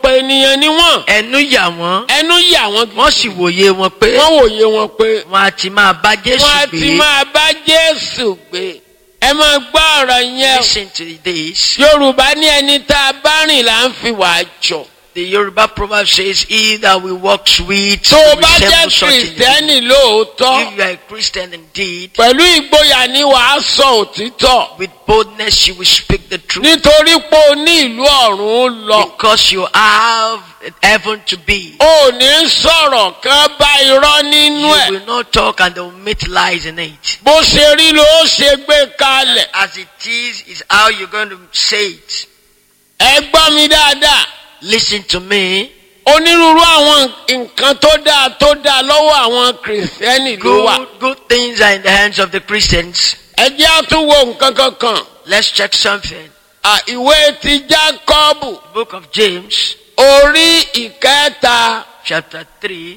ọ̀pọ̀ ènìyàn ni wọ́n ẹnu yà wọ́n ẹnu yà wọ́n wọ́n sì wòye wọn pé wọ́n wòye wọn pé wọn á ti máa bá Jésù wọ́n á ti gbé máa bá Jésù gbé ẹ máa gbọ́ ọ̀rọ̀ yẹn o. listen to this Yorùbá ní ẹni tá a bá rìn là ń fi wà jọ. the Yoruba proverb says he that will walk sweet tó o will bá jẹ́ resemble such in kìrìsìtẹ́nì lóòótọ́ if you are a Christian indeed pẹ̀lú ìgboyà ni wàá sọ òtítọ́ with boldness you will speak the truth nítorí pé o ní ìlú ọ̀run lọ. because you have heaven to be o ò ní sọ̀rọ̀ kan bá irọ́ nínú you ẹ̀ will not talk and they will meet lies in it bó ṣe rí ló ṣe gbé kalẹ̀. as it is is how you're going to say it ẹ gbọ́ mi dáadáa listen to me onírúurú àwọn nǹkan tó dáa tó dáa lọ́wọ́ àwọn kìrìsìtẹ́nì ló wà. good good things are in the hands of the Christians ẹ jẹ́ àtúwò nǹkan kankan. let's check something À, ìwé ti Jákọ́bù book of James orí ìkẹta chapter 3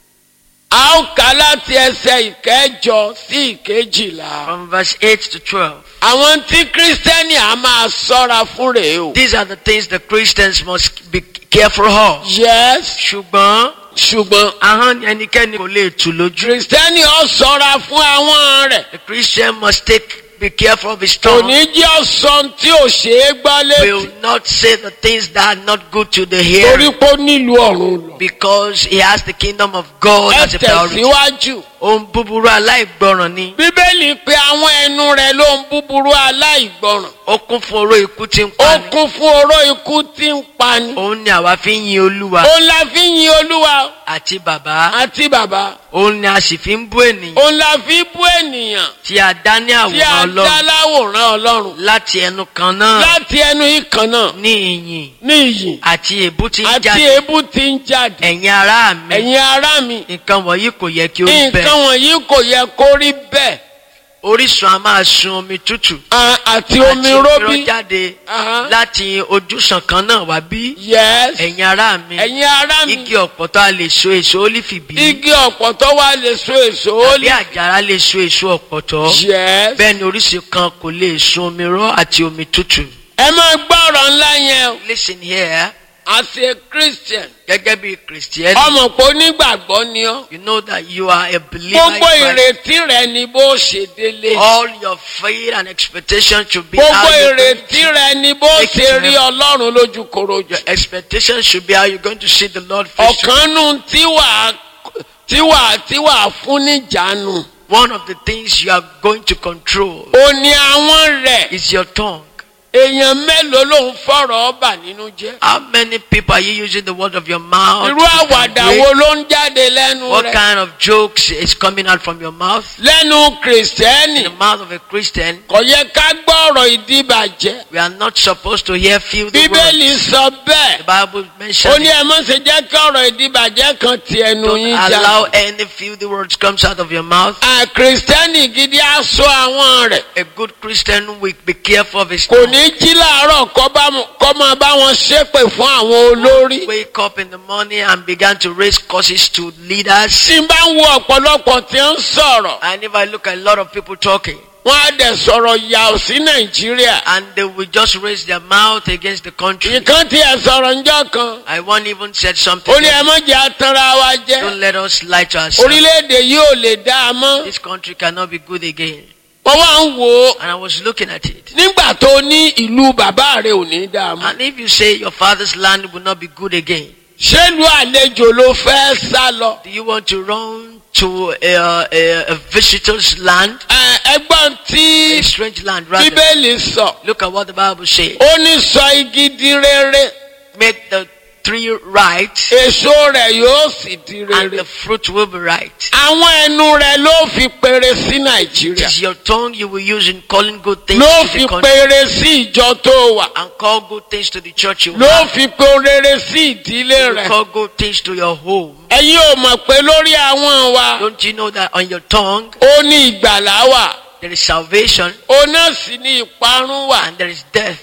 a ó kà láti ẹsẹ̀ ìkẹjọ sí ìkejìlá. from verse 8 to 12 àwọn tí kírísítẹ́nì á máa ṣọ́ra fún rèé o. these are the things the Christians must be careful of yes ṣùgbọ́n ṣùgbọ́n ahọ́n ni ẹnikẹ́ni kò lè tù lójú kírísítẹ́nì ó ṣọ́ra fún àwọn rẹ̀. the Christian must take be careful of his kò tongue ní jẹ́ ọ̀sán tí ò ṣe é gbọ́ létí. will not say the things that are not good to the torí hearer pé ó nílùú ọ̀run lọ. because he has the kingdom of God ẹ as a priority. tẹ̀síwájú. ohun búburú aláìgbọràn ni bíbélì pé àwọn ẹnu rẹ̀ ló ń búburú aláìgbọràn. ó kún fún oró ikú tí ń ó pani kún fún oró ikú tí ń pani. òun ni àwa fi ń yin olúwa òun la fi ń yin olúwa àti bàbá àti bàbá. òun ni a sì fi ń bú ènìyàn òun la fi bú ènìyàn tí a dá ní tí a àwòrán dá ọlọ́run láwòrán ọlọ́run. láti ẹnu kan náà láti ẹnu ìkan náà ní ìyìn ní iyì àti èébú tí ń àti jáde èébú tí ń jáde. ẹ̀yin ará mi ẹ̀yin ará mi nǹkan wọ̀nyí kò yẹ kí ó rí nǹkan bẹ́ẹ̀ wọ̀nyí kò yẹ kó rí bẹ́ẹ̀. orísun a máa sun omi tútù À- àti àti omi róbí. òmíràn jáde Aha. láti ojúsàn kan náà wá bí yes ẹ̀yin ará mi ẹ̀yin ará mi igi ọ̀pọ̀tọ́ a lè so èso ólífì bí igi ọ̀pọ̀tọ́ wa lè so èso ó tàbí lè. àjàrà lè so èso ọ̀pọ̀tọ́ yes bẹ́ẹ̀ ni orísun kan kò lè sun omi rọ́ àti omi tútù. ẹ máa gbọ́ ọ̀rọ̀ ńlá yẹn o. listen here as a christian gẹ́gẹ́ bí kìrìsìtẹ́nì ọmọ pé onígbàgbọ́ ni ọ́. you know that you are a believer in gbogbo Christ. ìrètí rẹ ni bó ṣe délé. all your faith and expectation should be gbogbo how you ìrètí rẹ ni bó Make it ṣe rí happen. ọlọ́run lójú korojú. your expectation should be how you're going to see the Lord face to ọ̀kan nù tí wàá tí wàá tí wàá fún níjànú. one of the things you are going to control ó ní àwọn rẹ̀ is your tongue èèyàn mélòó ló ń fọ̀rọ̀ ọba nínú jẹ́. how many people are you using the word of your mouth irú to àwàdà convey? wo ló ń jáde lẹ́nu what rẹ̀. kind of jokes is coming out from your mouth lẹ́nu in kìrìsìtẹ́nì the mouth of a Christian kò yẹ ká gbọ́ ọ̀rọ̀ ìdíbàjẹ́. we are not supposed to hear filthy bíbélì words sọ bẹ́ẹ̀. the Bible ó mentions ní it. ẹ má ṣe jẹ́ kí ọ̀rọ̀ ìdíbàjẹ́ kan ti ẹnu don't yín allow jáde. any filthy words comes out of your mouth À, kìrìsìtẹ́nì gidi á sọ àwọn rẹ̀. a good Christian will be careful of his kò tongue. ní jí láàárọ̀ kọ́ bá mu- kọ́ máa bá wọn ṣépè fún àwọn olórí. wake up in the morning and began to raise curses to leaders. tí n bá ń wo ọ̀pọ̀lọpọ̀ tí ń sọ̀rọ̀ And if I look at a lot of people talking, wọ́n á dẹ̀ sọ̀rọ̀ yà ò sí nàìjíríà. and they will just raise their mouth against the country. ìkan tí ẹ sọ̀rọ̀ ńjọ́ kan. I one even said something. ó ní ẹ má jẹ́ atanra wa jẹ́. Don't let us lie to ourselves. orílẹ̀-èdè yìí ò lè dá a mọ́. This country cannot be good again. wọ́n wá ń wò ó. And I was looking at it. nígbà tó ní ìlú bàbá rẹ̀ ò ní dá a mọ́. And if you say your father's land will not be good again, ṣé ìlú àlejò ló fẹ́ sá lọ. do you want to run to a, a, a visitor's land? Ẹ, ẹgbọ́n tí A strange land, rather. bíbélì sọ. Look at what the Bible says. ó ní sọ igi di rere Make the tree right, èso rẹ̀ yóò sì di and rere. the fruit will be right. àwọn ẹnu rẹ̀ ló fi péré sí It nàìjíríà is your tongue you will use in calling good things ló to fi the country péré sí ìjọ tó wà and call good things to the church you ló have. fi pé rere sí ìdílé You rẹ̀. call good things to your home. ẹ̀yin ò mọ̀ pé lórí àwọn wa Don't you know that on your tongue ó ní ìgbàlá wà there is salvation ó náà sì ní ìparun wà. and there is death?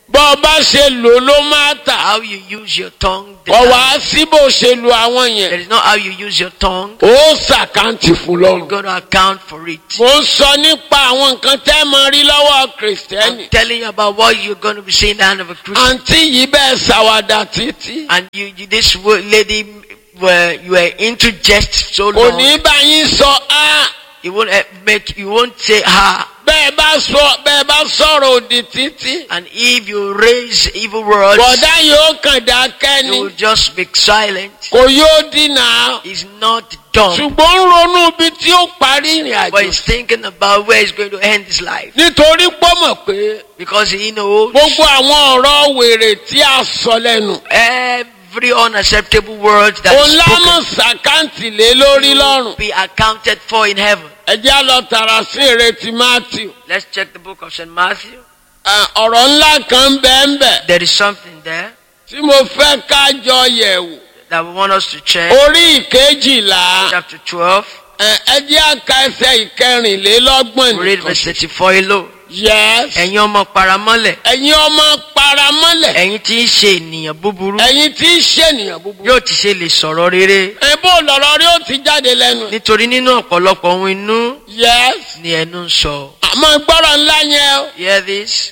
bọ́ ọ bá ṣe lò ló máa tà How you use your tongue. kọ̀ determines- wá sí bó ṣe lo àwọn That yẹn is not how you use your tongue. ó ṣàkáǹtì fún You lọ́rùn. got to account for it. mo ń sọ nípa àwọn nǹkan tẹ́ mọ rí lọ́wọ́ kìrìsìtẹ́nì I'm telling you about what you're going to be seeing in the hand of a Christian. àǹtí yìí bẹ́ẹ̀ ṣàwàdà títí And you, you this wo- lady, were you were into jest so kò long. ní bá yín sọ á You won't eh, make. You won't say her. bẹ́ẹ̀ bá sọ bẹ́ẹ̀ bá sọ̀rọ̀ òdì títí And if you raise evil words, bọ̀dá yóò kàn dákẹ́ you ni will just be silent. kò yóò dínà He's not dumb, ṣùgbọ́n ń ronú ibi tí ó parí ìrìn but àjò he's thinking about where he's going to end his life nítorí pọ́mọ̀ pé because he knows gbogbo àwọn ọ̀rọ̀ wèrè tí a sọ lẹ́nu every unacceptable word that òun is lámọ̀ spoken sàkáǹtì lé lórí lọ́rùn will be accounted for in heaven. ẹ jẹ́ á lọ tààrà sí ìrètí Matthew Let's check the book of St. Matthew. Ah, ọ̀rọ̀ ńlá kan bẹ́ẹ̀ ń bẹ̀ There is something there tí mo fẹ́ ká jọ yẹ̀ wò that we want us to check. orí ìkejìlá Chapter 12, ẹ ẹ jẹ́ àka ẹsẹ̀ ìkẹrìnlélọ́gbọ̀n we read verse 34 alone. yes Ẹ̀yin ọmọ paramọ́lẹ̀, ẹ̀yin ọmọ paramọ́lẹ̀ ẹ̀yin tí ń ṣe ènìyàn búburú, ẹ̀yin tí ń ṣènìyàn búburú yóò ti ṣe lè sọ̀rọ̀ rere. ẹ bó lọ̀rọ̀ rí ó ti jáde lẹ́nu Nítorí nínú ọ̀pọ̀lọpọ̀ ohun inú yes ni ẹnu ń sọ. àmọ́ gbọ́rọ̀ ńlá yẹn o. Hear this?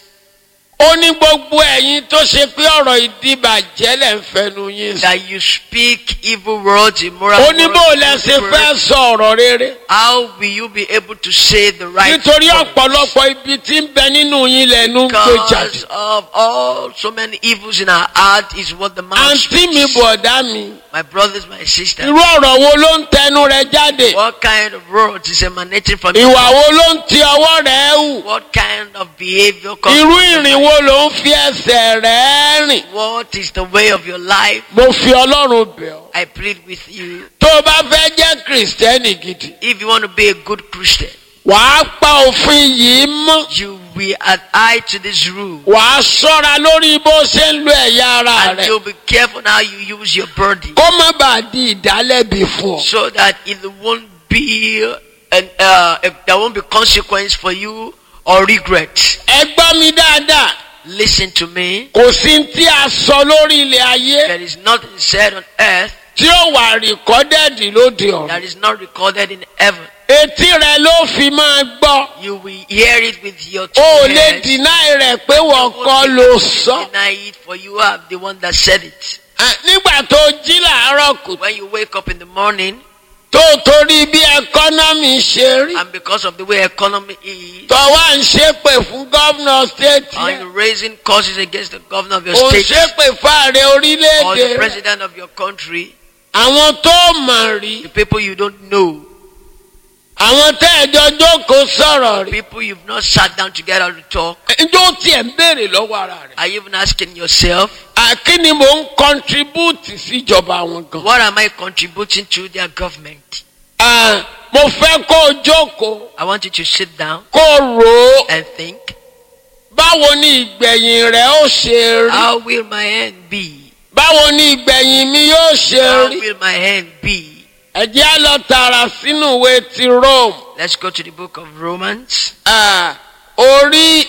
ó ní gbogbo ẹ̀yin tó ṣe pé ọ̀rọ̀ ìdìbàjẹ́ lẹ̀ ń fẹnu yín sí. That you speak evil words, immoral ó ní bó words, lẹ ṣe evil fẹ́ words. sọ ọ̀rọ̀ rere. How will you be able to say the right nítorí words? ọ̀pọ̀lọpọ̀ ibi tí ń bẹ nínú yín lẹ́nu ń gbé jáde. Because of all so many evils in our heart is what the mouth àǹtí mi speaks. bọ̀dá mi My brothers, my sisters. irú ọ̀rọ̀ wo ló ń tẹnu rẹ jáde? What kind of words is emanating from ìwà you? wo ló ń ti ọwọ́ rẹ hù? What kind of behavior comes irú from your ìrìn wo ló ń fi ẹsẹ̀ rẹ rìn? What is the way of your life? mo fi ọlọ́run bẹ̀ ọ́. I plead with you. tó o bá fẹ́ jẹ́ kìrìsìtẹ́nì gidi If you want to be a good Christian, wàá pa òfin yìí mọ́. you will adhere to this rule. wàá ṣọ́ra lórí bó ṣe ń lo ẹ̀yà ara And rẹ̀ you'll be careful how you use your body kó má bàa di ìdálẹ́bi fún ọ. so that it won't be an, uh, there won't be consequence for you or regret. ẹ gbọ́ mi dáadáa Listen to me. kò sí tí a sọ lórí ilẹ̀ ayé There is nothing said on earth tí ó wà rìkọ́dẹ̀dì lóde ọ̀run. that is not recorded in heaven. etí rẹ ló fi máa gbọ́ You will hear it with your two o ò lè ears. dìnáì rẹ̀ pé wọ́n kọ́ ló sọ. Deny it for you are the one that said it. Ah, nígbà tó jí làárọ̀ kù When you wake up in the morning tó torí bí ẹkọ́nọ́mì ṣe rí and because of the way economy is, tó wá ń ṣépè fún gómìnà stéètì are yẹn you raising causes against the governor of your ò ń state ṣépè fáàrẹ or orílẹ̀-èdè the rẹ̀. president of your country, àwọn tó mọ̀ rí the people you don't know, àwọn tẹ́ ẹ̀jọ́ jókòó sọ̀rọ̀ rí. people you've not sat down together to talk. ẹjọ́ tiẹ̀ ń béèrè lọ́wọ́ ara rẹ̀. Are you even asking yourself, àkí ni mò ń kọ́ntribúùtì síjọba àwọn gan. what am I contributing to their government? Ah, mo fẹ́ kó o jókòó I want you to sit down kó o rò ó and think, báwo ni ìgbẹ̀yìn rẹ̀ ó ṣe rí. how will my end be? báwo ni ìgbẹ̀yìn mi yóò ṣe How rí. will my end be? ẹ jẹ́ á lọ tààrà sínú ìwé ti Rome. Let's go to the book of Romans, Ah, orí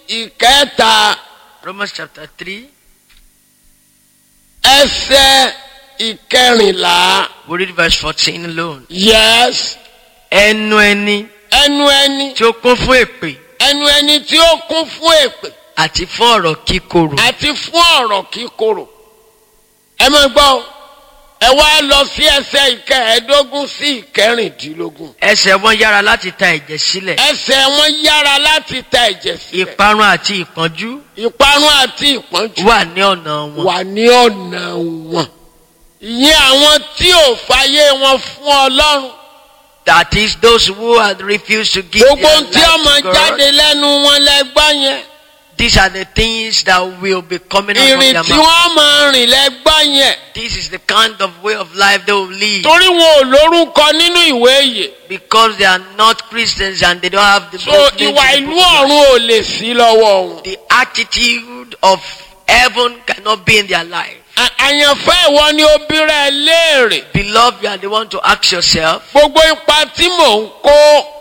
ìkẹta Romans chapter 3. ẹsẹ̀ ìkẹrìnlá. We read verse 14 alone. yes Ẹnu ẹni ẹnu ẹni tí ó kún fún èpè ẹnu ẹni tí ó kún fún èpè àti fún ọ̀rọ̀ kíkorò. àti fún ọ̀rọ̀ kíkorò. ẹ máa gbọ́ o, ẹ wá lọ sí ẹsẹ̀ ìkẹẹ̀ẹ́dógún sí ìkẹrìndínlógún. Ẹsẹ̀ wọn yára láti ta ẹ̀jẹ̀ sílẹ̀. ẹsẹ̀ wọn yára láti ta ẹ̀jẹ̀ sílẹ̀. Ìparun àti ìpọ́njú ìparun àti ìpọ́njú wà ní ọ̀nà wọn. wà ní ọ̀nà wọn. ìyẹn àwọn tí ò fàyè wọn fún ọlọ́run. That is those who had refused to give gbogbo their ohun tí ọmọ life to God. jáde lẹ́nu wọn lẹ́gbọ́n yẹn. These are the things that will be coming out from ìrìn their tí mouth. wọ́n máa rìn lẹ́gbọ́n yẹn. This is the kind of way of life they will live torí wọn ò lórúkọ nínú ìwé yìí. because they are not Christians and they don't have the so book names ìwà in the ìlú book of life. ọ̀run ò lè sí lọ́wọ́ wọn. The attitude of heaven cannot be in their life. À- àyànfẹ́ ìwọ ni obìnrin ẹ léèrè. Beloved, you are the one to ask yourself, gbogbo ipa tí mò ń kó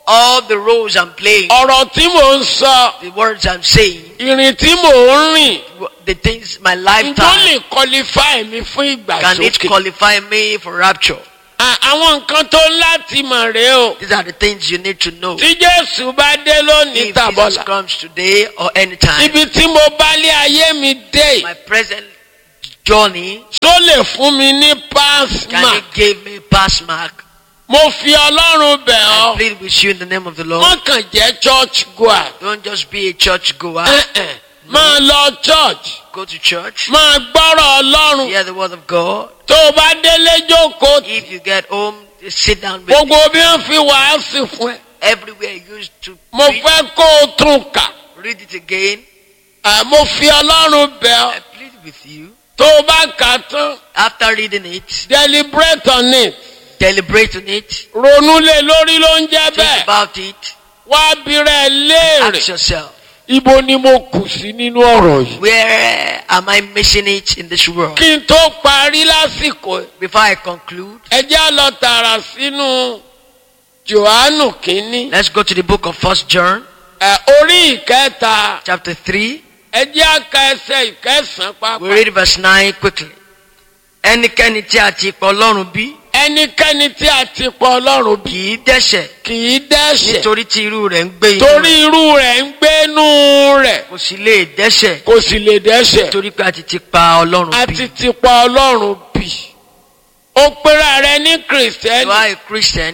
all the roles I'm playing, ọ̀rọ̀ tí mò ń sọ the words I'm saying, ìrìn tí mò ń rìn the things, my ǹjọ́ lifetime, lè qualify mi fún can it ìgbàsókè. qualify me for rapture? À- àwọn nǹkan tó ń láti mọ̀ rèé o These are the things you need to know. tí jésù bá dé lónìí If Jesus tàbọ̀là comes today or anytime, ibi tí mo bá lé ayé mi dé yìí, my present journey, tó lè fún mi ní pass can mark it give me pass mark? mo fi ọlọ́run bẹ̀ I ọ́ plead with you in the name of the Lord. wọ́n kàn jẹ́ church goer Don't just be a church goer. Eh-eh. máa lọ church Go to church. máa gbọ́rọ̀ ọlọ́run Hear the word of God. tó o bá délé jókòó tì. If you get home, just sit down with gbogbo bí wọ́n fi wàásù fún ẹ everywhere you used to mo preach. fẹ́ kó o tún kà Read it again. Ah, mo fi ọlọ́run bẹ̀ ọ́ I plead with you. tó o bá kà á tán After reading it, deliberate on it deliberate on it. ronú lé lórí ló ń jẹ́ Think bẹ́ẹ̀ about it. wá bírẹ̀ léèrè Ask yourself, ibo ni mo kù sí nínú ọ̀rọ̀ yìí. where am I missing it in this world? kí n tó parí lásìkò yìí, Before I conclude, ẹ jẹ́ á lọ tààrà sínú johannu kínní let's go to the book of First John, ẹ, orí ìkẹta chapter 3. ẹ jẹ́ á ka ẹsẹ̀ ìkẹsàn-án We pápá. read verse 9 quickly. Ẹnikẹ́ni tí a ti pọ̀ Ọlọ́run bí ẹnikẹ́ni tí a ti pọ̀ ọlọ́run bí kì í dẹ́ṣẹ̀ kì í dẹ́ṣẹ̀ nítorí tí irú rẹ̀ ń gbé inú torí rẹ̀. irú rẹ̀ ń gbénú rẹ̀ kò sì lè dẹ́ṣẹ̀ kò sì lè dẹ́ṣẹ̀ nítorí pé a ti ti pa Ọlọ́run a bí. ti ti pa ọlọ́run bí ó pera rẹ̀ ní You kìrìsìtẹ́nì are a Christian.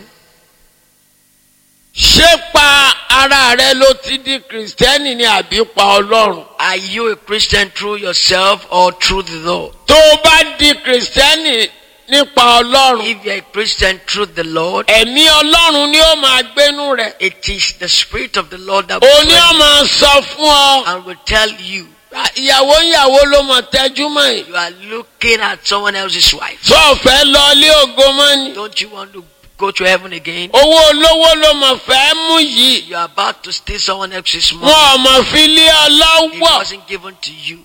ṣé pa ara rẹ̀ ló ti di kìrìsìtẹ́nì ni àbí pa ọlọ́run Are you a Christian through yourself or through the Lord? tó o bá di kìrìsìtẹ́nì nípa ọlọ́run If you are a Christian through the Lord, ẹ̀mí ọlọ́run ni ó máa gbénú rẹ̀ it is the Spirit of the Lord that òun ni ó will máa sọ fún ọ and will tell you ìyàwó ìyàwó ló mọ̀ tẹ́jú mọ́ yìí you are looking at someone else's wife. tó o fẹ́ lọ ilé ògo mọ́ ni Don't you want to go to heaven again? owó olówó ló mọ̀ fẹ́ mú yìí You are about to steal someone else's money. wọn ò mọ̀ fi lé ọ It lọ́wọ́ wasn't given to you.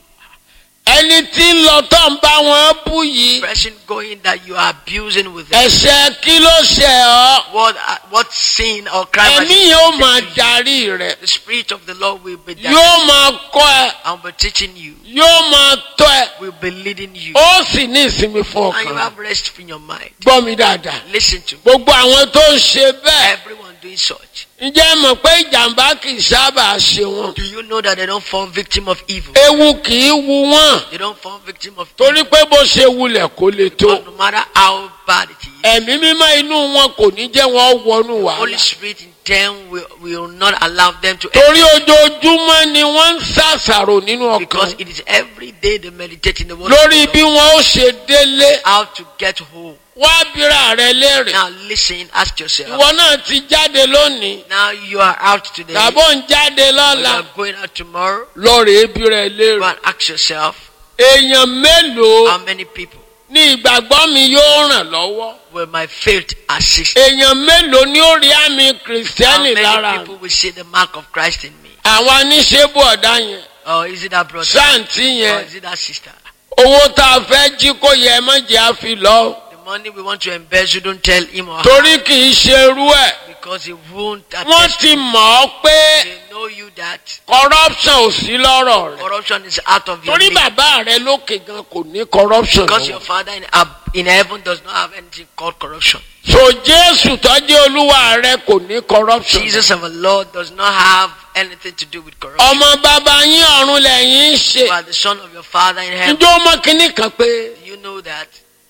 ẹni tí ń lọ tó ń bá wọn bú yìí Person going that you are abusing with them. ẹ̀ṣẹ̀ kí ló ṣẹ̀ ọ́ What uh, what sin or crime? has ẹ̀mí he yóò committed máa to you? darí rẹ̀ The Spirit of the Lord will be there yóò máa kọ́ ẹ and will be teaching you. yóò máa tọ́ ẹ Will be leading you. ó sì ní ìsinmi fún And you ọkàn have rest in your mind. gbọ́ mi dáadáa Listen to me. gbogbo àwọn tó ń ṣe bẹ́ẹ̀ Everyone doing such. ǹjẹ́ ẹ mọ̀ pé ìjàmbá kì í sábà ṣe wọn Do you know that they don't fall victim of evil? ewu kì í wu wọn They don't fall victim of torí evil. pé bó ṣe wulẹ̀ kó le tó But no matter how bad it is, ẹ̀mí mímọ́ inú wọn kò ní jẹ́ wọn wọnú Holy wàhálà Spirit in them will, will not allow them to torí ojoojúmọ́ ni wọ́n ń ṣàṣàrò nínú because ọkàn it is every day they meditate in the word lórí of bí God, wọn ó ṣe délé how to get home. wá bíra rẹ léèrè Now listen, ask yourself. ìwọ náà ti jáde lónìí Now you are out today. tàbó ń jáde or You lọ́la are going out tomorrow. lọ́ọ̀rẹ́ ebi rẹ Go léèrè and ask yourself, èèyàn mélòó how many people ní ìgbàgbọ́ mi yóò ràn lọ́wọ́ will my faith assist? èèyàn mélòó ni ó rí àmì How kìrìsìtẹ́nì lára many mi people will see the mark of Christ in me? àwọn aníṣẹ́bù ọ̀dá yẹn Or is it that brother? sáǹtì Or yẹn is it that sister? owó tá a fẹ́ jí kó yẹ mọ́jẹ́ á fi lọ The money we want to embezzle, don't tell him or her torí kì í ṣe irú ẹ̀ because he won't wọ́n attest. ti mọ̀ ọ́ pé They know you that corruption ò sí lọ́rọ̀ rẹ̀ corruption is out of your torí league. bàbá rẹ lókè gan kò ní corruption Because your lọ́wọ́. father in, ab- in heaven does not have anything called corruption. so jésù tọ́jú olúwa rẹ kò ní corruption. Jesus our Lord does not have anything to do with corruption. ọmọ bàbá yín ọ̀run lẹ́yìn ń ṣe You are the son of your father in heaven. njẹ́ ó mọ kínní kan pé Do you know that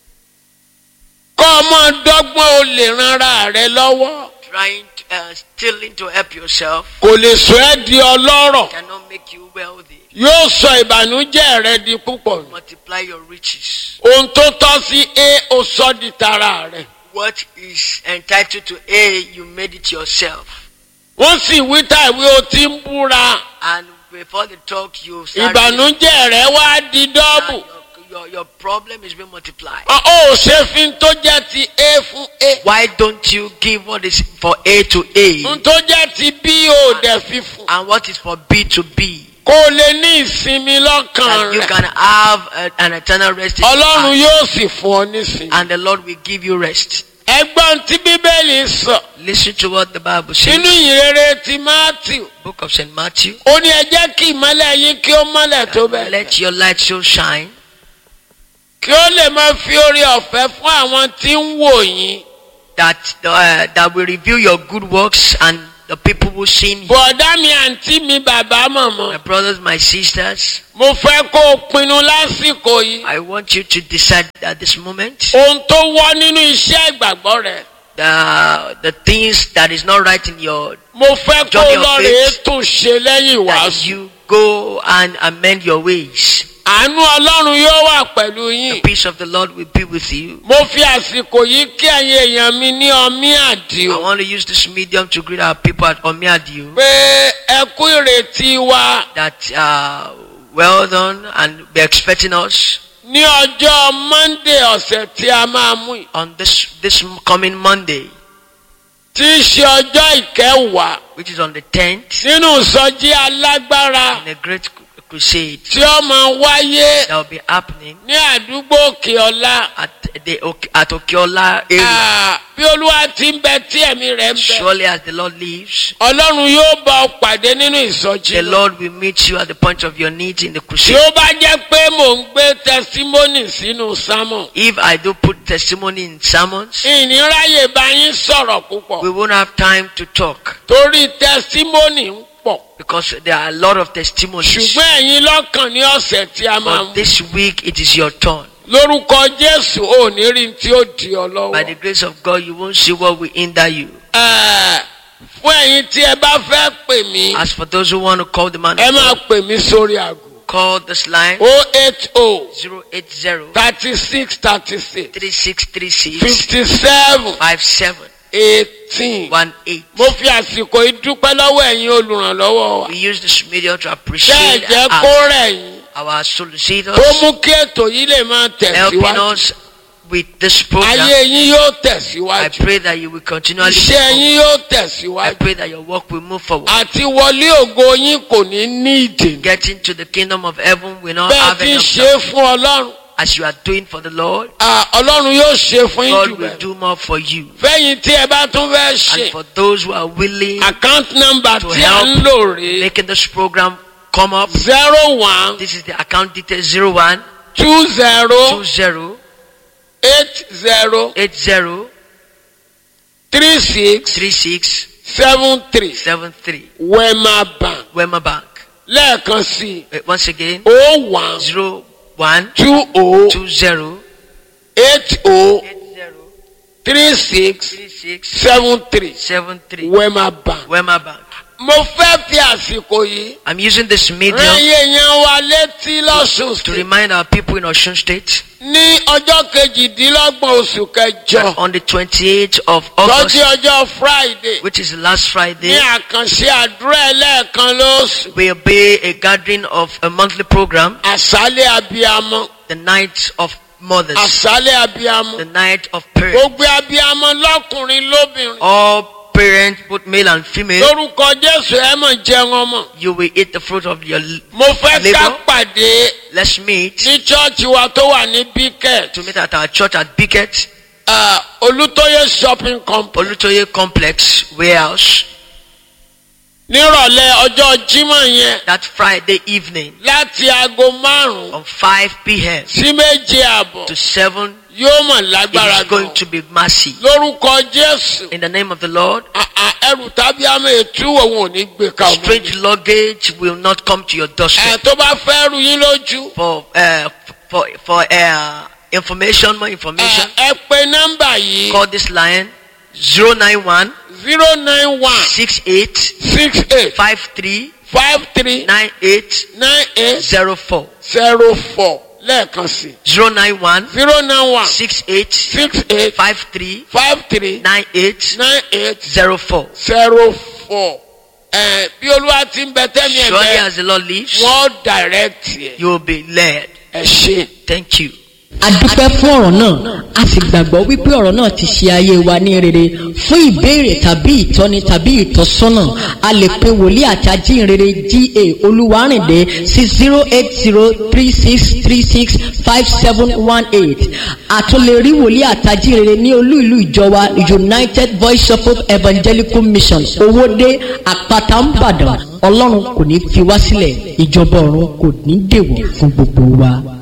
kọ́ ọmọ dọ́gbọ́n o lè ranra rẹ lọ́wọ́ trying to, uh, stealing to help yourself kò lè sọ ẹ́ di ọlọ́rọ̀ cannot make you wealthy? yóò sọ ìbànújẹ́ rẹ di púpọ̀ nù. Multiply your riches. ohun tó tọ́ sí a ó sọ di tara rẹ. What is entitled to A, you made it yourself. wọ́n sì wí tàbí o ti ń búra And before the talk, you start. ìbànújẹ́ rẹ wá di and dọ́bù. your, your, your problem is being multiplied. ó ò ṣe fi ń tó jẹ́ ti a fún a. Why don't you give what is for A to A n tó jẹ́ ti b ò dẹ̀ fi fún. and what is for B to B? kó o lè ní ìsinmi lọ́kàn And you rẹ̀. can have a, an eternal rest in your ọlọ́run heart. yóò sì fún ọ nísìnyí. and the Lord will give you rest. ẹgbọ́n tí bíbélì sọ Listen to what the Bible says. nínú ìrere ti matthew Book of St. Matthew. ó ní ẹ jẹ́ kí ìmọ́lẹ̀ yín kí ó mọ́lẹ̀ tó bẹ́ẹ̀ Let your light so shine kí ó lè máa fi oore ọ̀fẹ́ fún àwọn tí ń wò yín. that uh, that will reveal your good works and the people will see you. bọ̀dá mi àǹtí mi bàbá My mọ̀mọ́ brothers, my sisters, mo fẹ́ kó o pinnu lásìkò yìí I want you to decide at this moment ohun tó wọ́ nínú iṣẹ́ ìgbàgbọ́ rẹ̀ the the things that is not right in your mo fẹ́ kó o Journey of lọ rèé faith. tún ṣe lẹ́yìn that ìwàásù you go and amend your ways. àánú ọlọ́run yóò wà pẹ̀lú The yín peace of the Lord will be with you. mo fi àsìkò yìí kí ẹ̀yin èèyàn mi ní ọmí I àdìo want to use this medium to greet our people at Omiadio pé ẹ kú ìrètí wa that uh, well done and be expecting us ní ọjọ́ monday ọ̀sẹ̀ tí a máa mú yìí on this this coming Monday, tí í ṣe ọjọ́ ìkẹwàá which is on the 10th, nínú ìsọjí alágbára in a great crusade tí ó máa wáyé that will be happening ní àdúgbò òkè ọlá at the Ok- at Okiola area. Ah, bí olúwa ti ń bẹ tí ẹ̀mí rẹ̀ ń bẹ Surely, as the Lord lives, ọlọ́run yóò bá ọ pàdé nínú ìsọjí the náà. Lord will meet you at the point of your needs in the tí crusade. ó bá jẹ́ pé mò ń gbé tẹsímọ́nì sínú sámọ̀ If I do put testimony in sermons, ìníráyè bá yín sọ̀rọ̀ púpọ̀ we won't have time to talk torí tẹsímọ́nì ń pọ̀ because there are a lot of testimonies. ṣùgbọ́n ẹ̀yin lọ́kàn ní ọ̀sẹ̀ tí a máa But mú this week it is your turn. lórúkọ jésù ò ní rí tí ó di ọ By the lọ́wọ́. grace of God, you won't see what will hinder you. Ẹ̀, fún ẹ̀yin tí ẹ bá fẹ́ pè mí As for those who want to call the man, ẹ of máa God, pè mí sórí aago call this line o eight o 080 thirty six thirty six 3636 fifty seven 5718. eighteen. mo fi àsìkò yìí dúpẹ́ lọ́wọ́ ẹ̀yin olùrànlọ́wọ́ wa. We use this media to ṣé ẹ appreciate jẹ́ our, kó rẹ̀ yín our solicitors tó mú kí ètò yìí lè máa helping tẹ̀síwájú. us with this program. ayé yín yóò I tẹ̀síwájú. pray that you will continually move iṣẹ́ forward. yín yóò I tẹ̀síwájú. pray that your work will move forward. àti wọlé ògo yín kò ní ní ìdènà. Getting to the kingdom of heaven will not bẹ́ẹ̀ have ti ń enough ṣe é fún ọlọ́run. as you are doing for the Lord. Ah, ọlọ́run yóò ṣe fún yín jù God will bẹ́ẹ̀. do more for you. fẹ́yìn tí ẹ bá tún fẹ́ And ṣe. for those who are willing account number To tí a ń help. lò rèé. making this program come up, zero one this is the account detail 01 two zero 20 eight zero 80 three six 36 seven three 73 wema bank Wema Bank. lẹ́ẹ̀kan sí Uh, Once again, o one 01 two o 20 eight o 80 three six 36 seven three 73 wema bank. Wema Bank. mo fẹ́ fi àsìkò yìí I'm using this medium rán yéèyàn wa létí lọ́sùn to state remind our people in Osun State ní ọjọ́ kejìdínlọ́gbọ̀n oṣù kẹjọ that on the 28th of tọ́jú August, ọjọ́ friday which is last ní Friday, àkànṣe àdúrà ẹlẹ́ẹ̀kan lóṣù will be a gathering of a monthly program, àṣálẹ̀ abiyamọ the night of mothers, àṣálẹ̀ abiyamọ the night of parents. gbogbo abiyamọ lọ́kùnrin lóbìnrin All parents, both male and female, lórúkọ jésù ẹ mọ̀ jẹun ọmọ you will eat the fruit of your. l- mo fẹ́ ká Labour. pàdé Let's meet ní chọ́ọ̀chì wa tó wà ní biket to meet at our church at Bicket, olùtọ́yẹ shopping complex Olutoye Complex Warehouse, nírọ̀lẹ́ ọjọ́ jímọ̀ yẹn that Friday evening láti aago márùn-ún from 5 p.m. sí méje àbọ̀ to 7. yóò mọ̀ It lágbára is going gan to be massive. lórúkọ jésù In the name of the Lord, à- à, ẹrù tàbí àmì ètú òun ò ní gbé ka ọmọ strange luggage will not come to your ẹ doorstep. tó bá fẹ́ rú yín lójú For uh, for for uh, information, more information, ẹ ẹ pe nọ́mbà yìí call this line 091 zero nine one 68 six eight 53 five three 98 nine eight 04. zero four lẹ́ẹ̀kan sí 091 zero nine one 68 six eight 53 five three 98 nine eight 04. zero four ẹ bí olúwa ti ń bẹ tẹ́mi ẹ̀ Surely bẹ́ẹ̀ as the Lord lives, wọ́n direct yẹ you will be led. ẹ ṣe. Thank you. a dúpẹ́ fún ọ̀rọ̀ náà a sì gbàgbọ́ wípé ọ̀rọ̀ náà ti ṣe ayé wa ní rere fún ìbéèrè tàbí ìtọ́ni tàbí ìtọ́sọ́nà a lè pe wòlíì àti ajínrere ga olúwarìndé sí zero eight zero three six three six five seven one eight àtúnlẹ̀rí wòlíì àtàjírere ní olú ìlú ìjọba united voice of hope evangelical mission owóde àpáta ńbàdàn ọlọ́run kò ní fi wá sílẹ̀ ìjọba ọ̀run kò ní dèwọ̀ fún gbogbo wa.